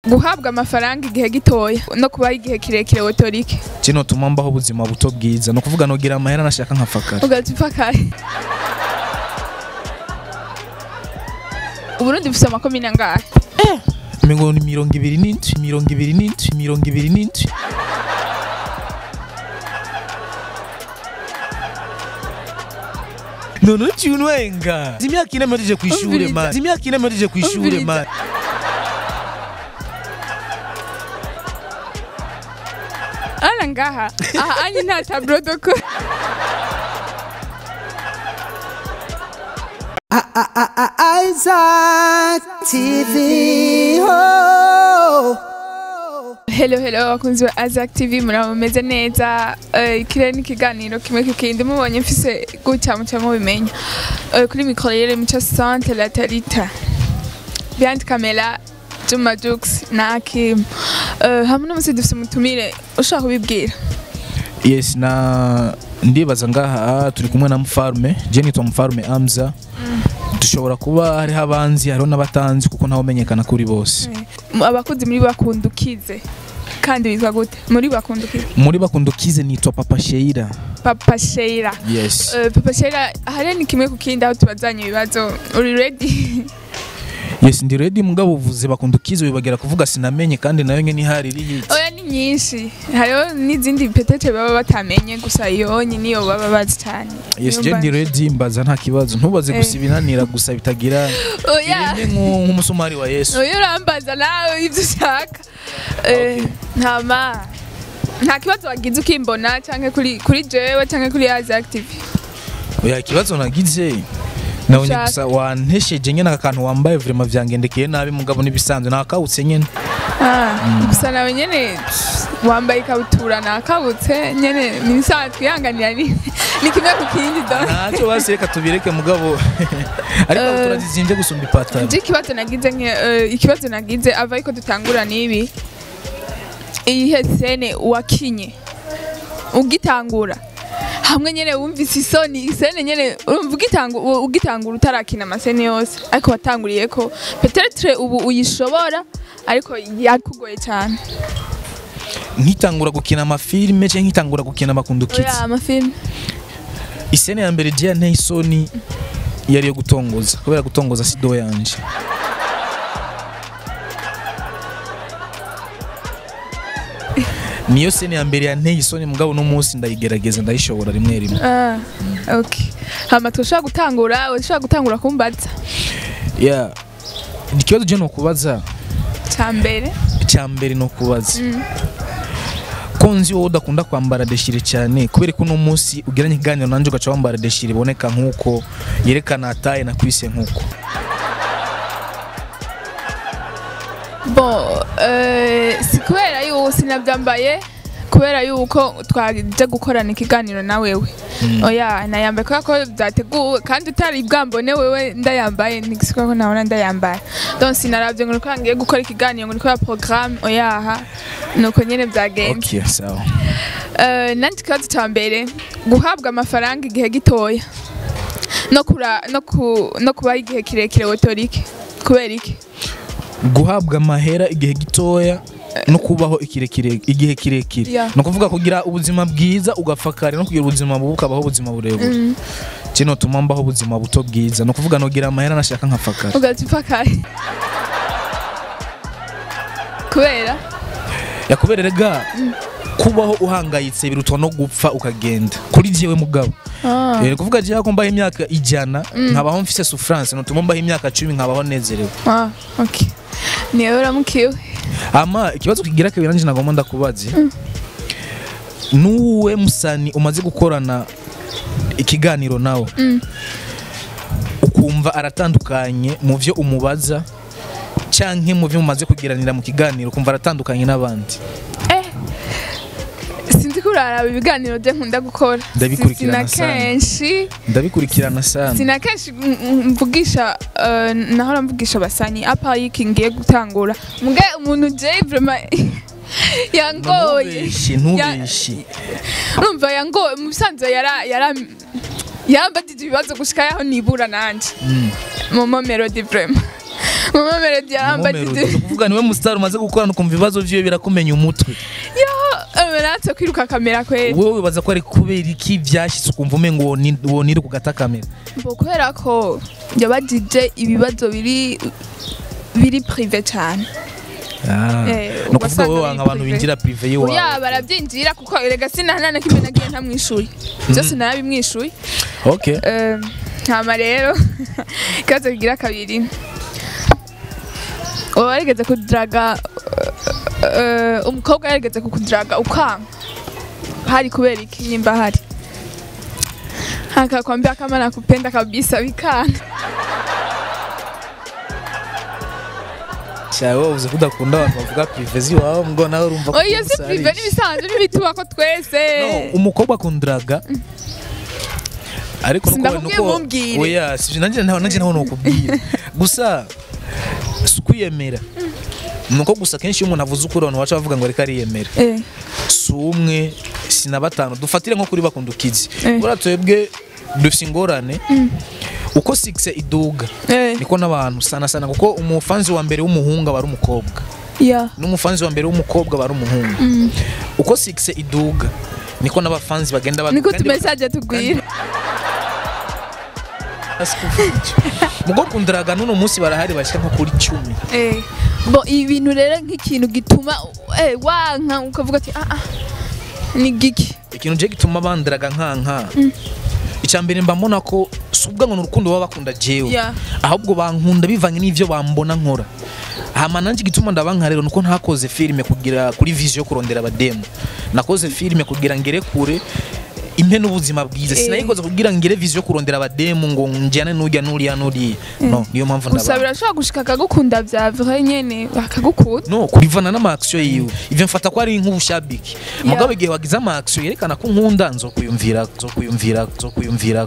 guhabwa amafaranga igihe gitoya no kubaho igihe kirekire wotorike kino tuma mbaho ubuzima buto bwiza ni ukuvuga nogira amahera nashaka nkafakara ugahita upfakaye uburundi bufite amakomine angahe mirongo ni mirongo ibiri n'indwi mirongo ibiri n'indwi mirongo ibiri n'indwi none uciye unwenga imyaka ine mpejeje ku ishure Umviriza. man imyaka ine mpejeje ku ishure Umviriza. man ana ngaha aha anyi nta taburo doko Isaac TV. Oh. hello hello abakunzi ba Azak TV muraba mumeze neza Eh, ikirere n'ikiganiro kimwe kikindi mubonye mfise gutya muca mubimenya Eh, kuri mikoro yere mico sante la tarita behind camera Juma Jux na Akim Eh, hamwe n'umusi dufise umutumire ushaka kubibwira yes na ndibaza ngaha turi kumwe na mfarume je nitwa mfarume amza dushobora kuba hariho abanzi hariho n'abatanzi kuko ntawe umenyekana kuri bose Eh, abakuzi muri bakundukize kandi bitwa gute muri bakundukize muri bakundukize nitwa papa sheira Papa Sheila yes Eh, Papa Sheila hariya ni kimwe ku kindi aho tubazanye ibibazo uri ready yes ndi ready mugabo uvuze bakundukize wibagera kuvuga sinamenye kandi nayo nyene ihari iri hiti oya ni nyinshi hariho n'izindi petete baba batamenye gusa iyo niyo baba bazi cyane yes Niyo je ndi mba- ready mbaza nta kibazo ntubaze Eh. gusa ibinanira gusa bitagira oya irinde nku- nk'umusumari wa yesu oya urambaza nawe ibyo ushaka Eh, ntama nta kibazo wagize ukimbona cyangwa kuri kuri jewe cyangwa kuri yazi active oya ikibazo nagize nabonye Ushaka. gusa wantesheje nyene aka kantu wambaye vrema vyangendekeye nabi mugabo n'ibisanzwe nakawutse nyene Ah, gusa nawe nyene wambaye ikabutura nakabutse nyene nibisanzwe twihanganira ni ni kimwe ku kindi do ntacyo basi reka tubireke mugabo ariko Eh. turazizimvye gusumba ipataro nje ikibazo nagize nke eh, ikibazo nagize ava ariko dutangura n'ibi iyihe sene wakinye ugitangura hamwe nyene wumvise isoni isene nyene urumva ugitangu- u- ugitangura utarakina amasene yose ariko watanguriye ko petetre ubu uyishobora ariko yakugoye cyane nkitangura gukina amafilime canke nkitangura gukina amakundukizi oya amafilme isene ya mbere je yanteye isoni yari yo gutongoza kubera gutongoza sido yanje niyo sene ya mbere yanteye isoni mugabo uno munsi ndayigerageza ndayishobora rimwe rimwe ah okay hama tushobora gutangura ushobora gutangura kumbaza yeah. ikibazo je nokubaza cya mbere icya mbere ni ukubaza ko nzi wowe udakunda kwambara deshire cyane kubera ko uno munsi ugiranye ikiganiro nanjye ugaca wambara deshire iboneka nk'uko yerekana ataye na kwise nk'uko Bon, euh, si kubera yuko sinabyambaye kubera yuko twaje gukorana ikiganiro na wewe oya nayambaye kubera ko byateguwe kandi utari bwambone wewe ndayambaye nigisuka ko nabona ndayambaye donc sinaravye ngo niko ngiye gukora ikiganiro ngo niko programme oyaha nuko nyene byagenze okay sawa Eh, nandi ikibazo cya mbere guhabwa amafaranga igihe gitoya no kura no ku no kubaho igihe kirekire wotorike kubera iki guhabwa amahera igihe gitoya no kubaho ikirekire igihe kirekire Yeah. ni ukuvuga kugira ubuzima bwiza ugapfa kare no kugira ubuzima bubi ukabaho ubuzima burebure kino tuma mbaho ubuzima buto bwiza ni ukuvuga nogira amahera nashaka nkapfa kare ugahita upfakaye kubera yakubera rega kubaho uhangayitse birutwa no gupfa ukagenda kuri jewe mugabo Ah. Eh, ni kuvuga jewe ko mbaho imyaka ijana nkabaho mfise souffrance nutuma mbaho imyaka cumi nkabaho nezerewe Ah, okay. Niwe uramukiwe. ama ikibazo kigira kabiri nanje nagomba ndakubaze nuwe musani umaze gukorana ikiganiro nawe ukumva aratandukanye mu vyo umubaza canke mu vyo mumaze kugiranira mu kiganiro ukumva aratandukanye n'abandi Eh. Sinzi kuraraba ibiganiro bye nkunda gukora. Ndabikurikirana Sina sana. kenshi, ndabikurikirana sana sina kenshi mm, mm, mvugisha eh, nahora mvugisha basanyi apa yiki ngiye gutangura. Muge umuntu je vraiment yangoye. ntubeshe ntubeshe Urumva yangoye mu bisanzwe yara yara yambadije ibibazo gushika yaho nibura nanje. Momo Melody vraiment. mama melody yarambajije Melody, ni ukuvuga niwe musitari umaze gukorana ukumva ibibazo vyiwe birakumenya umutwe yo emeratse kwiruka kamera kweli wowe wibaza ko ari kubera iki vyashitse ukumva umengo woni- wonire ku gata kamera mbo kubera ko yabajije ibibazo biri biri prive cyane Ah, Eh, ni ukuvuga ugasanga wowe biri wanga abantu privé. binjira prive yiwawe oya barabyinjira kuko erega sinahana na kimwe nagiye ntamwishuye byose narabimwishuye okay Eh, hama rero ikibazo kigira kabiri uba warigeze kudiraga eh, umukobwa yarigeze kukudiraga ukanga hari kubera iki nimba hari akakwambia kama nakupenda kabisa bikanga cyawe wowe uzi ko udakunda abantu bavuga prive ziwawe ngo nawe urumva ko oya si umusarije. prive n'ibisanzwe n'ibituba ko twese No, umukobwa akundiraga ariko nuko Sindakubwiye nuko mumbwire. oya sivyo nanjye naho nanjye naho nokubwira gusa si ukwiyemera nuko gusa kenshi iyo umuntu avuze ukuri abantu baca bavuga ngo reka ariyemera Eh, si umwe si na batanu dufatire nko kuri bakundukizi Eh. buriya twebwe dufite ingorane uko sikise iduga eh, niko n'abantu sana sana kuko umufanzi wa mbere w'umuhungu aba ari umukobwa ya n'umufanzi wa mbere w'umukobwa aba ari umuhungu uko sikise iduga niko n'abafanzi bagenda baduga niko kandi tumesaje tugwira mugo kundiraga n'uno munsi barahari bashyira nko kuri cumi Eh, bo ibintu rero nk'ikintu gituma eh, wanka ukavuga ati ah ah ni giki ikintu je gituma bandiraga nkanka icya mbere mba mbona ko si ubwo ngo ni urukundo baba bakunda jewe Yeah. ahubwo bankunda bivanye n'ivyo bambona nkora hama nanjye igituma ndabanka rero nuko ntakoze filime kugira kuri vision yo kurondera abademu nakoze filime kugira ngere kure impe n'ubuzima bwiza Eh. sinayikoze kugira ngere vision yo kurondera abademu ngo njyane n'urya n'uriya n'uriya no niyo mpamvu gusa ndabana birashobora gushika akagukunda bya vrai nyene bakagukunda no kurivana n'amaakisiyo yiwe ivyo mfata ko ari nk'ubushabiki mugabo igihe wagize amaakisiyo yerekana ko nkunda nzokuyumvira nzokuyumvira nzokuyumvira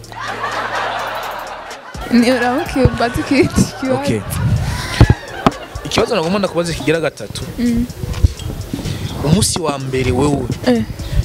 uramukiye umbaza ikindi kibazo okay ikibazo nagomba ndakubaza kigira gatatu umunsi wa mbere wewe Eh,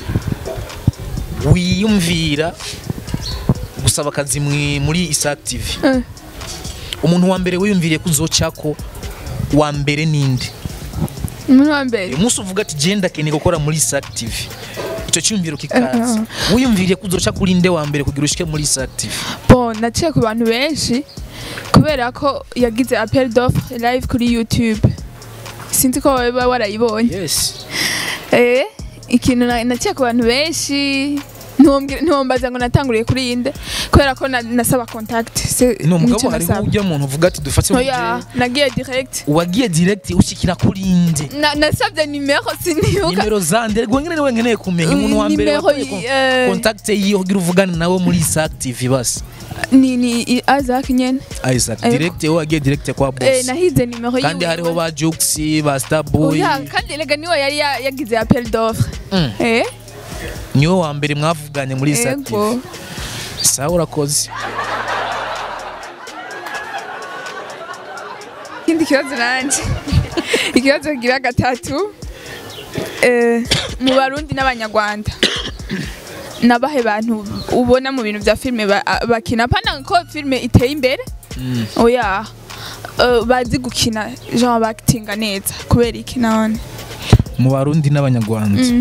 wiyumvira gusaba akazi mwi- muri Isaac TV eh. umuntu wa mbere wiyumviriye kuzocako wa mbere ninde umuntu wa mbere umunsi uvuga ati je ndakeneye gukora muri Isaac TV icyo cyumviro kikaza wiyumviriye kuzoca kuri nde wa mbere kugira ushike muri Isaac TV bo naciye ku bantu benshi kubera ko yagize appel d'offre live kuri youtube sinzi ko waba warayibonye yes eh ikintu na- naciye ku bantu benshi ntiwombwire- ntiwombaza ngo natanguriye kuri yinde kubera ko na- nasaba contact se- no mugabo nicyo hariho nasaba. ujya muntu uvuga ati dufate oya nagiye direct wagiye direct ushikira kuri nde Na- nasabye nimero sinibuka nimero zande rwo nyine niwe nkeneye kumenya umuntu wa mbere Nimero wakoreye yi- kon- eh. contact yiyo kugira uvugane nawe muri Isaac TV basi ni ni i- Isaac nyene Isaac Eh, direct wowe wagiye direct kwa eh, boss nahize nimero kandi yiwe. hariho ba Jux ba Starboy oya kandi rega niwe yari ya- yagize appel d'offre Mm. eh niwe wa mbere mwavuganye muri Isaac TV ego sawa urakoze ikindi kibazo nanje ikibazo kigira gatatu eh, mu barundi n'abanyarwanda nabahe bantu ubona mu bintu bya filime ba- a- bakina pana ko filime iteye imbere oya eh, bazi gukina genre bakitinga neza kubera iki none mu barundi n'abanyarwanda Mm.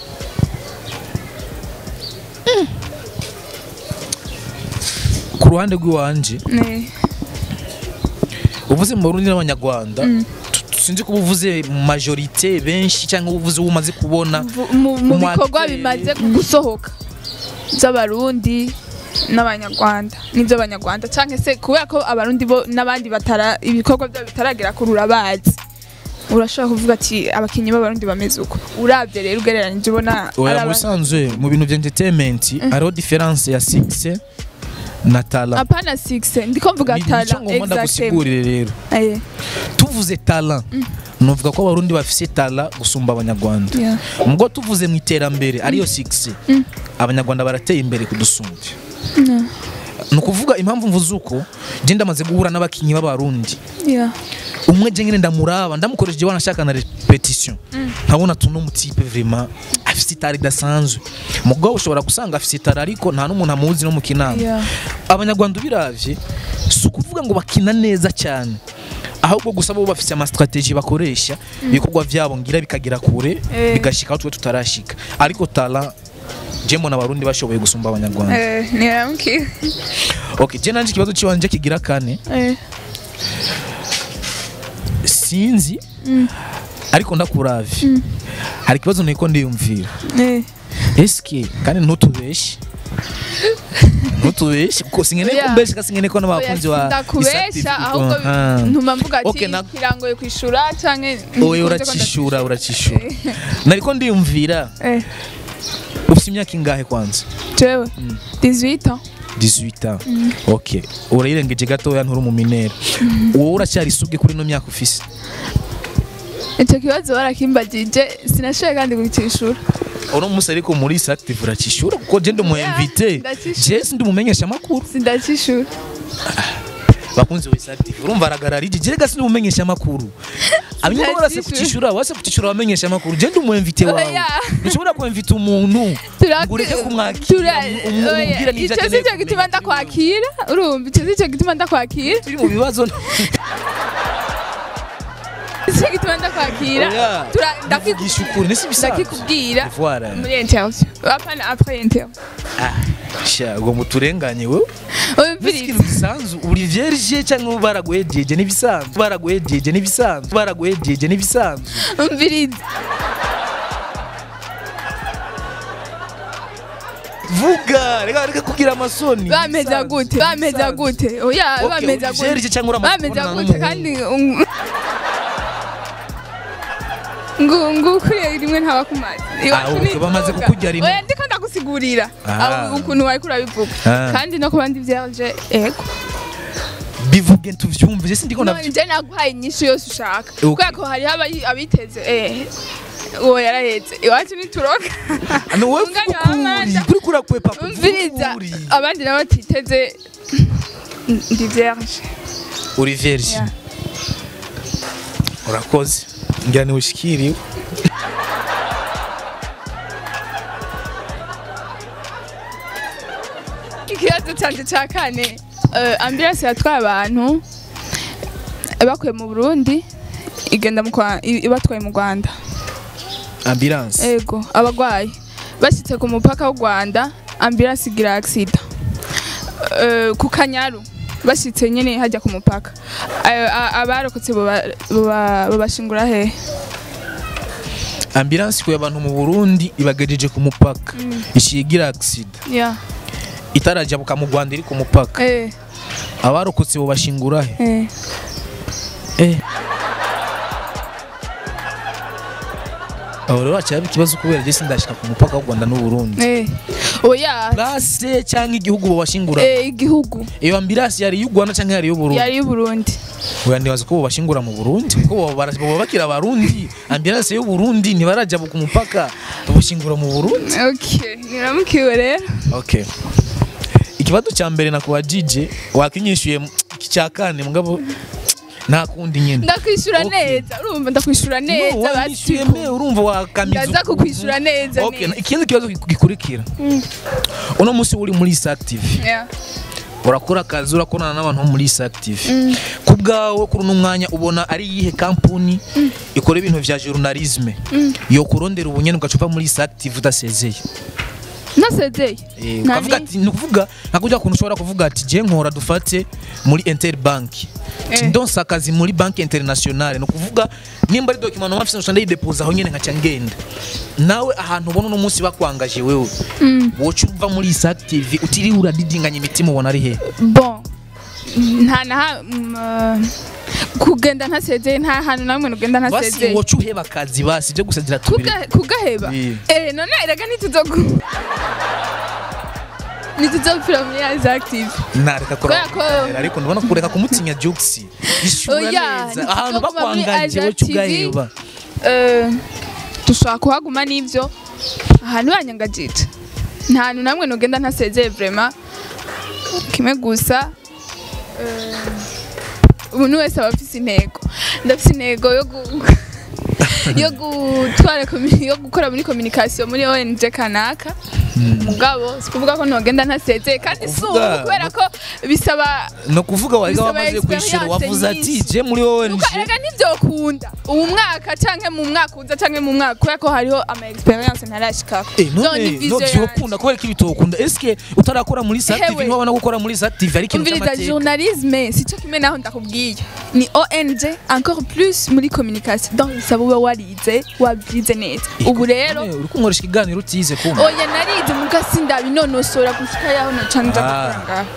ku ruhande rw'iwanje Ne. uvuze mu barundi n'abanyarwanda tu- sinzi ko uvuze mu majorite benshi cyangwa uvuze uwo umaze kubona Vu- mu mu Umu bikorwa acteur. bimaze gusohoka by'abarundi n'abanyarwanda n'iby'abanyarwanda cyangwa se kubera ko abarundi bo n'abandi batara ibikorwa byabo bitaragera kuri urabazi urashobora kuvuga ati abakinnyi b'abarundi bameze uko urabye rero ugereranyije ubona ari oya mu aba- bisanzwe mu bintu bya entertainment hariho difference ya six na tala apana sigise ndiko mvuga Ni- tara nicyo ngomba exactement ndagusigurire rero Eh, tuvuze tala nuvuga ko abarundi bafise tala gusumba abanyarwanda yeah. ubwo tuvuze mu iterambere ariyo six abanyarwanda barateye imbere kudusumbya ni ukuvuga impamvu mvuze uko je ndamaze guhura n'abakinnyi b'abarundi Yeah. umwe je nyine ndamuraba ndamukoresheje wanashaka na repetition nkabona tuno mutipe vraiment afise itara idasanzwe mugabo ushobora gusanga afise itara ariko nta n'umuntu amuzi no mu kinama Yeah. abanyarwanda ubiravye si ukuvuga ngo bakina neza cyane ahubwo gusa bo bafite ama strategy bakoresha ibikorwa vyabo ngira bikagera kure Eh. bigashika aho twe tutarashika ariko talent je mbona abarundi bashoboye gusumba abanyarwanda Eh, niramubwira okay je nanje ikibazo ciwanje kigira kane Eh, sinzi ariko ndakuravye hari ikibazo niko ndiyumvira eh. eske kandi ntutubeshe ntutubeshe kuko sinkeneye Oya. kumbesha kandi sinkeneye ko n'abakunzi Oya, wa ndakubesha ahubwo Aha. ntuma mvuga ati Okay, na- kirangoye kwishura canke owe uracishura uracishura nariko ndiyumvira Eh, ufite imyaka ingahe kwanza jewe 18 ans 18 ans okay urayirengeje gatoya nturi mu minera wowe uracyari isuge kuri no myaka ufise icyo kibazo barakimbagije sinashoboye kandi kukishura uno munsi ariko muri East active uracishura kuko je ndi umu Yeah, invité ndacishura. je sindi umumenyesha amakuru sindakishura bakunzi wa East active urumva aragararije je rega sindi umumenyesha amakuru abanyuma barase Ndacishura. kucishura wase kucishura abamenyesha amakuru je ndi umu invité wawe Oya. ntushobora ku invité umuntu Tura- ngo ureke kumwakira tura- umu- umu- oya, umubwira n'ivyo icyo si akeneye cyo gituma kumenya. ndakwakira urumva icyo si cyo gituma ndakwakira turi mu bibazo icyo gituma ndakwakira Oya. Tura- ndakiku- ndakugisha ukuri nisi bisanzwe ndakikubwira Voilà. muri interview apana après interview Ah, sha ngo muturenganye wewe umviriza ikintu gisanzwe uri vierge cyangwa baraguhejeje n'ibisanzwe baraguhejeje n'ibisanzwe baraguhejeje n'ibisanzwe umviriza vuga reka reka kugira amasoni bameza Ibisanzwe, gute bameza ibisanzwe. gute oya Okay, bameza uri vierge cyangwa uramaze bameza kubonana gute n'umuhungu? kandi um- ngo ngo ukuriye rimwe ntaba kumazi Ah, okay, bamaze kukurya rimwe. oya ndiko ndagusigurira Ah. aho ukuntu wari kurabivuga Ah. kandi no kubandi vierge ego bivuge tuvyumve je sindiko no navyo nje naguhaye inyishu yose ushaka Okay. kubera ko hariho abayi- abiteze eh uwo yarahetse iwacu nituroka ano wewe Unganya ukuri Amanda. kuri kura kwepa umviriza ukuri. abandi nabo batiteze ndi vierge uri vierge Yeah. urakoze ngira ni ushikiriwe ikibazo canje ca kane eh, ambulance yatwaye abantu bakuye mu burundi igenda mu Kwa- i- ibatwaye mu rwanda ambulance ego abagwayi bashyitse ku mupaka w'u rwanda ambulance igira agisida ku kanyaru bashyitse nyine hajya ku mupaka Ayo- a- abarokotse boba- boba- babashingura hehe ambulance ikuye abantu mu Burundi ibagejeje ku mupaka ishigira accident ya itarajabuka mu Rwanda iri ku mupaka eh abarokotse bo bashingura he eh eh aho rero hacyaba ikibazo kubera je sindashika ku mupaka w'u Rwanda n'u Burundi eh oya place cyangwa igihugu bo bashingura eh igihugu iyo ambulance yari y'u Rwanda cyangwa yari y'u Burundi yari y'uburundi oya ndibaza ko bo bashingura mu Burundi kuko bo bara- bo bakira abarundi ambulance y'u Burundi ntibarajabuka umupaka bashingura mu Burundi okay niramukiwe rero Okay. Ikibazo cya mbere nakubajije wakinyishuye mu- iki cya kane mugabo nta kundi nyine. ndakwishura Okay. neza urumva ndakwishura neza No, wanyishuye basi me urumva wakamiza. ndaza ukuntu. kukwishura neza Okay, neza. ikindi kibazo gikurikira. Uno munsi uri muri East Active. Yeah. Urakora akazi urakorana n'abantu bo muri East Active. Ku bwawe kuri uno mwanya ubona ari iyihe kampuni ikora ibintu vya journalisme yo kurondera ubunyene ugacupa muri East Active udasezeye. nasezeye Eh, Nani? ukavuga ati ni ukuvuga nka kujya kuntu ushobora kuvuga ati je nkora dufate muri Interbank Eh. ndonsa akazi muri banki internationale ni ukuvuga nimba ari document no mafise nshanda yidepoza aho nyene nkaca ngenda nawe ahantu ubona uno munsi bakwangaje wewe woca uva muri East Active utiriwe uradidinganya imitima ubona ari he bon nta na ha- mm, uh, kugenda ntasezeye nta hantu namwe nugenda basi ntasezeye woca uheba akazi basi byo gusagira tubiri Kuga- kugaheba Yeah. eh none erega ntituzogu ntituzopfira muri yazi active nareka Kubera ko- kuraba ariko ndabona kureka kumutinya Juxi ishura Oya, neza ahantu ntituzoguma muri bakwangaje Asia woca TV. ugaheba Eh, dushobora kuhaguma n'ibyo ahantu banyangagije nta hantu namwe nugenda ntasezeye vrema kimwe gusa eh, umuntu wese aba afise intego ndafise intego yo gu- yo gutwara komi- yo gukora muri communication muri ONG kanaka mugabo sikuvuga ko ntogenda ntasezeye kandi si ubu Uvuga- kubera ko bisaba no kuvuga wariga Bisaba wamaze kwishyura experience wavuze ati nyinshi. je muri wowe Nuka nje erega ntivyokunda ubu mwaka canke mu mwaka uza canke mu mwaka kubera ko hariho ama experience ntarashikako Eh, Zo none ni no vision vyokunda kubera ko ibitokunda eske utarakora muri Sat TV Hewe. ntiwabona gukora muri Sat TV ari ikintu umviriza cy'amateka journalisme sico kimwe naho ndakubwiye ni ONG encore plus muri communication donc bisaba ube warize wabyize neza ubu rero Eh, uri kunkoresha ikiganiro utize kumva oya narize mugasi ndabinonosora gushika yaho naca nja Ah. gukora ngaho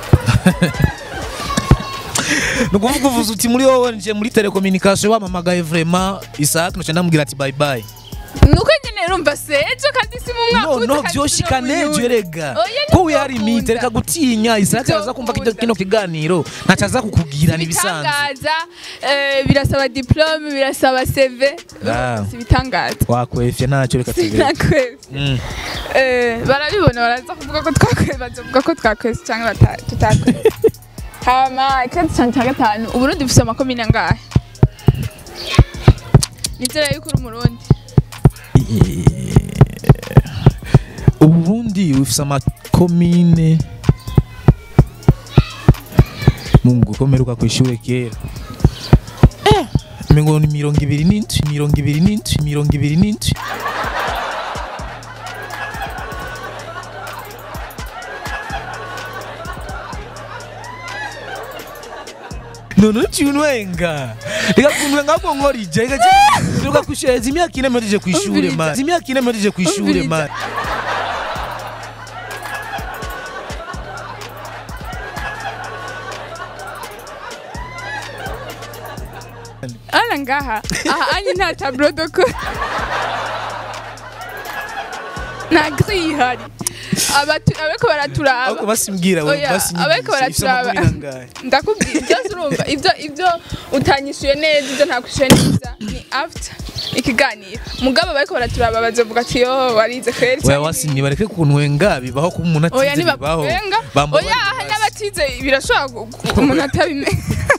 ni ukuvuga uvuze uti muri wowe nje muri telecommunication wamamagaye vraiment Isaac noca ndamubwira ati bye bye nuko nyene urumva sejo kandi si mu mwaka no uza no kandi vyoshika si no mu nejo yindi. erega Oya, ko wihari ntivyokunda. imite reka gutinya Isaac araza kumva kino Ntivyokunda. kino kiganiro ntaco aza kukubwira nibisanzwe ibitangaza eh, birasaba diplome birasaba CV Ah. si ibitangaza wakwefye ntacyo reka tubere sinakwezi Mm. Eh, barabibona baraza kuvuga ko twakwezi bazovuga ko twakwezi cyangwa bata- tutakwezi hama ikibazo cyane cya gatanu uburundi bufise amakomine angahe nizera yuko uri umurundi uburundi bufise amakomine mungu ko mperuka kw'ishure kera mengo ni mirongo ibiri n'indwi mirongo ibiri n'indwi mirongo ibiri n'indwi none uciunwenga reka kunwenga ahubwo nkorije reka reka kw'ishure imyaka ine mpejeje kw'ishure Umviriza. man imyaka ine mpejeje kw'ishure Umviriza. man ana ngaha aha anyi nta tableau de ko nta grille ihari Abatu- abariko baraturaba ahubwo basimbwira we Oya, basinyigisha abariko baraturaba ndakubwira byose urumva ibyo ibyo utanyishuye neza ibyo ntakwishuye neza ni after ikiganiro mugabo bariko baraturaba bazovuga ati yo warize kweri oya canke wasinye bareke kunwenga bibaho kuba umuntu oya atize bibaho ntibakubenga Bamba oya bari aha basi. n'abatize birashobora gu- gu- umuntu atabimenya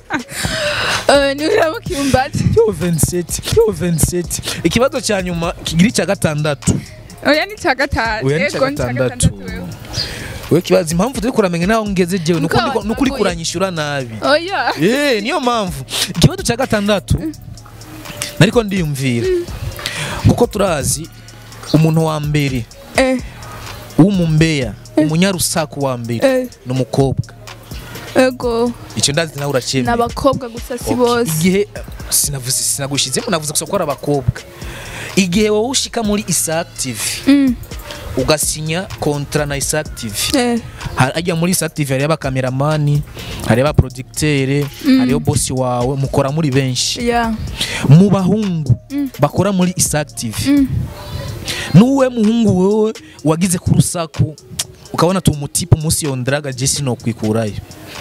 Eh, nibiramukiye umbaze yo 27 yo 27 ikibazo cya nyuma kigira icya gatandatu oya ni cya gatanu oya ni icya Yego, ni icya gatandatu wewe. we kibazo impamvu turi kuramenya naho ngeze jewe nuko Nuko ndiko- nuko uri watanguye. kuranyishyura nabi oya eh niyo mpamvu ikibazo cya gatandatu nariko ndiyumvira kuko turazi umuntu wa mbere eh w'umumbeya umunyarusaku wa mbere eh ni umukobwa ego icyo ndazi nawe uracyemera n'abakobwa gusa si Okay, bose igihe sinavuze sinagushyizemo navuze gusa ko ari abakobwa igihe wowe ushika muri Isaac TV Mm, ugasinya kontra na Isaac TV eh hajya muri Isaac TV hariyo abakameramani hariyo abaproducteur hariyo bosi wawe mukora muri benshi ya mu bahungu bakora muri Isaac TV nuwe muhungu wewe wagize ku rusaku ukabona tu umutipe umunsi yonderaga jesi no kwikurayo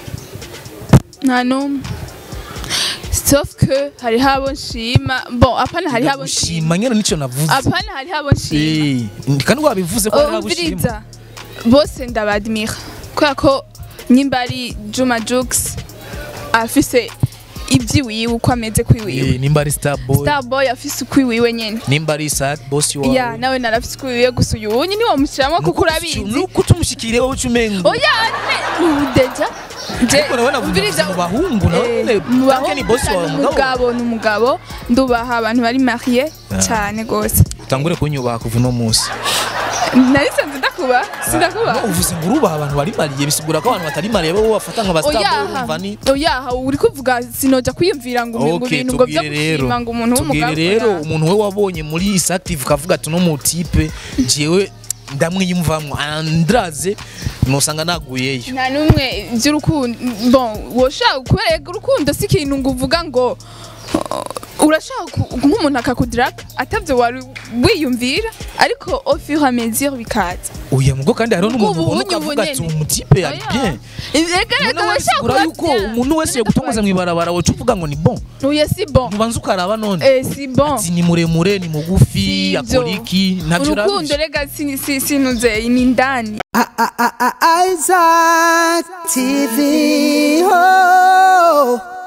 nta n'umwe sauf que hariho abo nshima bon apana hariho abo nshima gushima nyine nicyo navuze apana hariho abo nshima Eh, kandi wabivuze ko hari abo ushima umviriza bose ndabadmira kubera ko nyimba ari juma jux afise ibyiwiwe uko ameze kwiwiwe Eh, nimba ari star boy starboy afise ukwiwiwe nyene nimba ari sad boss wawe ya nawe narafise ukwiwiwe gusa uyu wunye ntiwamushiramwo kuko urabizi nuko tumushikiriye wowe ucumengo oya ne udeja je ariko nawe navuze mu bahungu nawe Eh, nyine mu tanke ni boss wawe mugabo umugabo ni umugabo ndubaha abantu bari mariye cyane gose utangure kunyubaha kuva uno munsi narisanze ndakuba sindakuba No, uvuze ngo urubaha abantu bari mariye bisigura ko abantu batari mariye bo bafata nka ba star boy oyaha urumva ni oyaha uri kuvuga sinoja kwiyumvira ngo ngo Okay, ibintu ngo byo tubwire rero gushima ngo umuntu tubwire w'umugabo rero oya. umuntu we wabonye muri isactive ukavuga ati no mu tipe jewe ndamwiyumvamwo andraze nosanga naguyeyo nta n'umwe by'urukundo bon woshaka kubera urukundo si ikintu ngo uvuga ngo uh, urashaka ku- nk'umuntu akakudraka atavyo wari wiyumvira ariko au fur et à mesure bikaza uya mugo kandi hariho n'umuntu Ubwo ubona ubunye ukavuga ati ubunene. umutipe ari bien reka reka Noneho urashaka bisigura kuba yuko bien. umuntu wese yogutongoza mw'ibarabara woca uvuga ngo ni bon oya si bon ntubanza ukaraba none eh si bon ati ni muremure ni mugufi Si ivyo. akora iki ntavyo urukundo urabisha rega si si sinuze ni ndani Isaac TV. Oh.